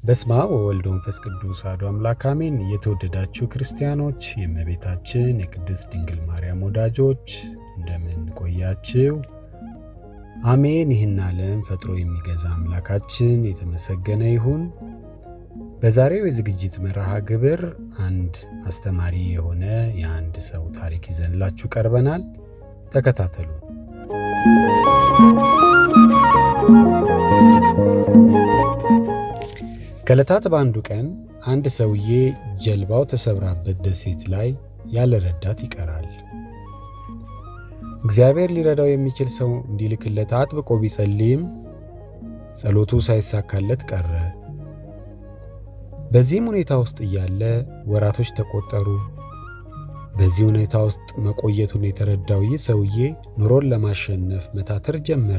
በስመ አብ ወወልድ ወመንፈስ ቅዱስ አሐዱ አምላክ አሜን። የተወደዳችሁ ክርስቲያኖች፣ የእመቤታችን የቅድስት ድንግል ማርያም ወዳጆች እንደምን ቆያችሁ? አሜን። ይህን ዓለም ፈጥሮ የሚገዛ አምላካችን የተመሰገነ ይሁን። በዛሬው የዝግጅት መርሃ ግብር አንድ አስተማሪ የሆነ የአንድ ሰው ታሪክ ይዘንላችሁ ቀርበናል። ተከታተሉ። ከዕለታት በአንዱ ቀን አንድ ሰውዬ ጀልባው ተሰብራበት ደሴት ላይ ያለ ረዳት ይቀራል። እግዚአብሔር ሊረዳው የሚችል ሰው እንዲልክለት አጥብቆ ቢጸልይም ጸሎቱ ሳይሳካለት ቀረ። በዚህም ሁኔታ ውስጥ እያለ ወራቶች ተቆጠሩ። በዚህ ሁኔታ ውስጥ መቆየቱን የተረዳው ይህ ሰውዬ ኑሮን ለማሸነፍ መታተር ጀመረ።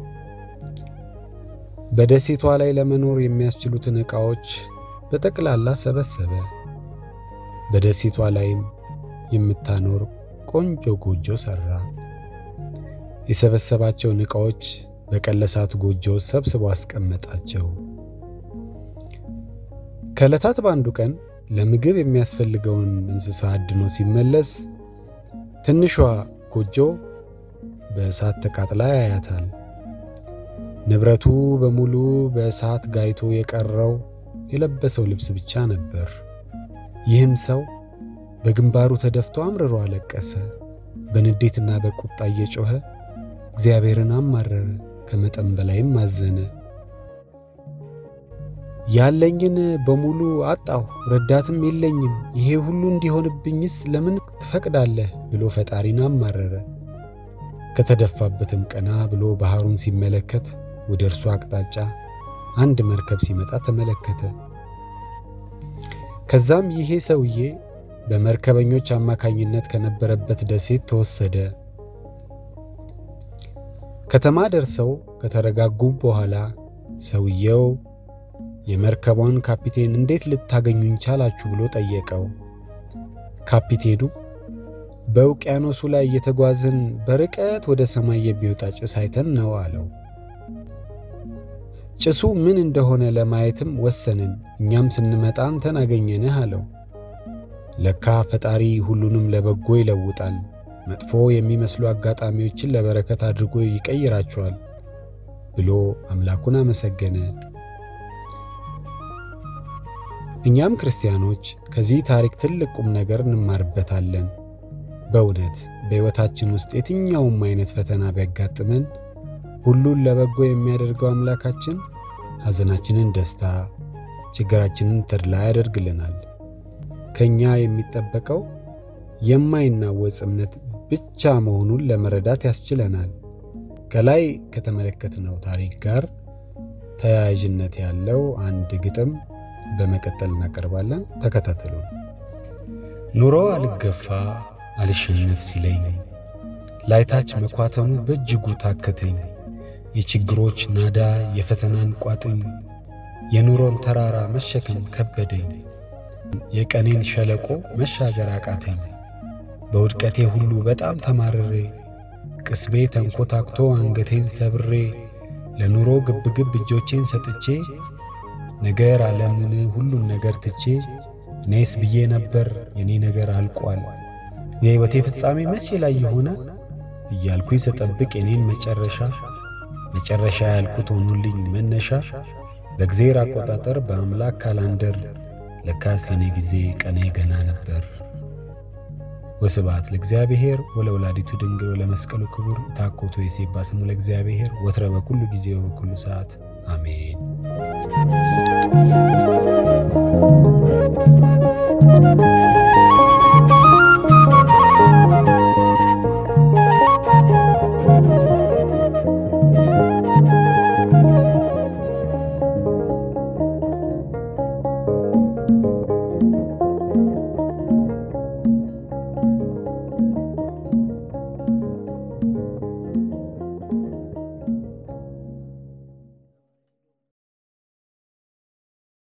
በደሴቷ ላይ ለመኖር የሚያስችሉትን ዕቃዎች በጠቅላላ ሰበሰበ። በደሴቷ ላይም የምታኖር ቆንጆ ጎጆ ሠራ። የሰበሰባቸውን ዕቃዎች በቀለሳት ጎጆ ሰብስቦ አስቀመጣቸው። ከዕለታት በአንዱ ቀን ለምግብ የሚያስፈልገውን እንስሳ አድኖ ሲመለስ ትንሿ ጎጆ በእሳት ተቃጥላ ያያታል። ንብረቱ በሙሉ በእሳት ጋይቶ የቀረው የለበሰው ልብስ ብቻ ነበር። ይህም ሰው በግንባሩ ተደፍቶ አምርሮ አለቀሰ። በንዴትና በቁጣ እየጮኸ እግዚአብሔርን አማረረ፣ ከመጠን በላይም አዘነ። ያለኝን በሙሉ አጣሁ፣ ረዳትም የለኝም። ይሄ ሁሉ እንዲሆንብኝስ ለምን ትፈቅዳለህ? ብሎ ፈጣሪን አማረረ። ከተደፋበትም ቀና ብሎ ባሕሩን ሲመለከት ወደ እርሱ አቅጣጫ አንድ መርከብ ሲመጣ ተመለከተ። ከዛም ይሄ ሰውዬ በመርከበኞች አማካኝነት ከነበረበት ደሴት ተወሰደ። ከተማ ደርሰው ከተረጋጉ በኋላ ሰውየው የመርከቧን ካፒቴን እንዴት ልታገኙኝ ቻላችሁ ብሎ ጠየቀው። ካፒቴኑ በውቅያኖሱ ላይ እየተጓዝን በርቀት ወደ ሰማይ የሚወጣ ጭስ አይተን ነው አለው። ጭሱ ምን እንደሆነ ለማየትም ወሰንን። እኛም ስንመጣ አንተን አገኘንህ አለው። ለካ ፈጣሪ ሁሉንም ለበጎ ይለውጣል። መጥፎ የሚመስሉ አጋጣሚዎችን ለበረከት አድርጎ ይቀይራቸዋል ብሎ አምላኩን አመሰገነ። እኛም ክርስቲያኖች ከዚህ ታሪክ ትልቅ ቁም ነገር እንማርበታለን። በእውነት በሕይወታችን ውስጥ የትኛውም አይነት ፈተና ቢያጋጥመን ሁሉን ለበጎ የሚያደርገው አምላካችን ሐዘናችንን ደስታ፣ ችግራችንን ተድላ ያደርግልናል። ከእኛ የሚጠበቀው የማይናወጽ እምነት ብቻ መሆኑን ለመረዳት ያስችለናል። ከላይ ከተመለከትነው ታሪክ ጋር ተያያዥነት ያለው አንድ ግጥም በመቀጠል እናቀርባለን። ተከታተሉ። ኑሮ አልገፋ አልሸነፍ ሲለኝ ላይታች መኳተኑ በእጅጉ ታከተኝ። የችግሮች ናዳ የፈተናን ቋጥኝ የኑሮን ተራራ መሸከም ከበደኝ። የቀኔን ሸለቆ መሻገር አቃተኝ። በውድቀቴ ሁሉ በጣም ተማርሬ ቅስቤ ተንኮታክቶ አንገቴን ሰብሬ ለኑሮ ግብግብ እጆቼን ሰጥቼ ነገር ዓለምን ሁሉም ነገር ትቼ እኔስ ብዬ ነበር የኔ ነገር አልቋል የሕይወቴ ፍጻሜ መቼ ላይ ይሆናል እያልኩኝ ስጠብቅ የኔን መጨረሻ መጨረሻ ያልኩት ሆኖልኝ መነሻ በእግዜር አቆጣጠር በአምላክ ካላንደር ለካስ የኔ ጊዜ ቀኔ ገና ነበር። ወስብሐት ለእግዚአብሔር ወለወላዲቱ ድንግል ወለመስቀሉ ክቡር ታኮቶ የሴባ ስሙ ለእግዚአብሔር ወትረ በኩሉ ጊዜ ወበኩሉ ሰዓት አሜን።